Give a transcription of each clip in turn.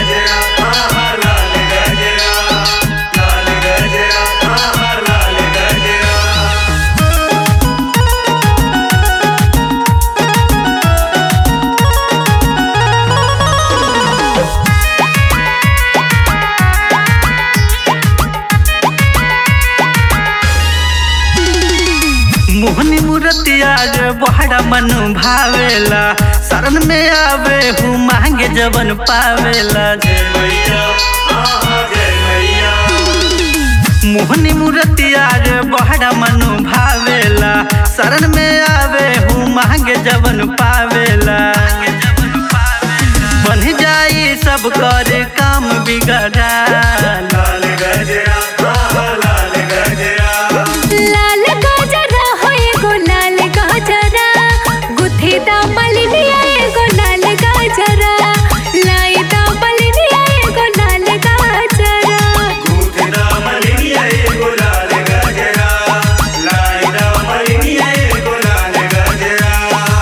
गजरा आहा लाल गजरा लाल गजरा आहा लाल गजरा मोहनी मूर्तिया जे बहरा मन भावेला शरण में आवे हूँ मांगे जवन पावेला जय मैया आहा जय मैया मोहनी मूर्तिया जे बहरा मन भावेला शरण में आवे हूँ मांगे जवन पावेला बन जाई सब कर काम बिगड़ा लाल गजरा आहा लाल गजरा लाल गाजरा हो एगो लाल गाजरा गुथी दा मलिनिया एगो लाल गाजरा लाई दा मलिनिया एगो लाल गाजरा गूंथदा मलिनिया एगो लाल गजरा लाइदा मलिनिया एगो लाल गजरा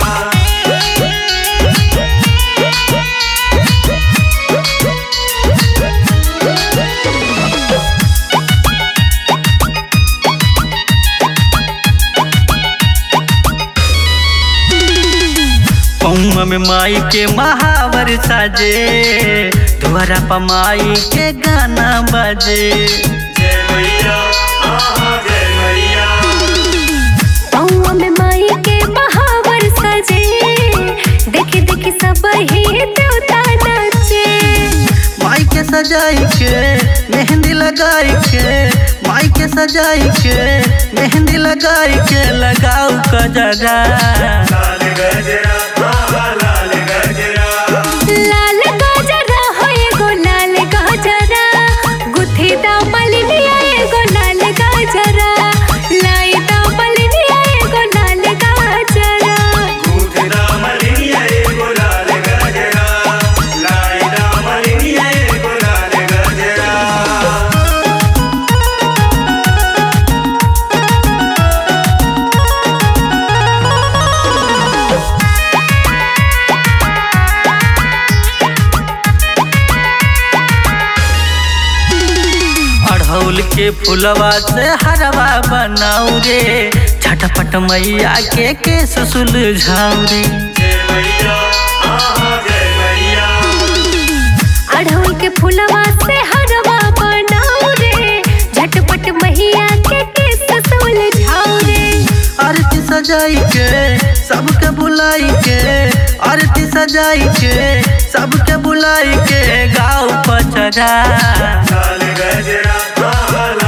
पौआ में माई के महावर साजे द्वारा पमाई के गाना बजे जय मैया आहा जय मैया पौआ में माई के महावर सजे देखी देखी सब ही देवता नाचे माई के सजाई के मेहंदी लगाई के माई के सजाई के मेहंदी लगाई के लगाऊ कजरा लाल गजरा आहा लाल गजरा लाल गाजरा हो एगो लाल गाजरा गुथी दा मलिनिया एगो लाल गाजरा लाई दा मलिनिया एगो लाल गाजरा गूंथदा मलिनिया एगो लाल गजरा लाइदा मलिनिया एगो लाल गजरा अड़हुल के फुलवा से हरवा बनाऊ रे झटपट मैया के केस सुलझाऊ रे जय मैया आहा जय मैया अढ़उल के फुलवा से हरवा बनाऊ रे झटपट मैया के केस सुलझाऊ रे आरती सजाई के सबके बुलाई के आरती सजाई के सबके बुलाई के गाँव पचरा लाल गजरा आहा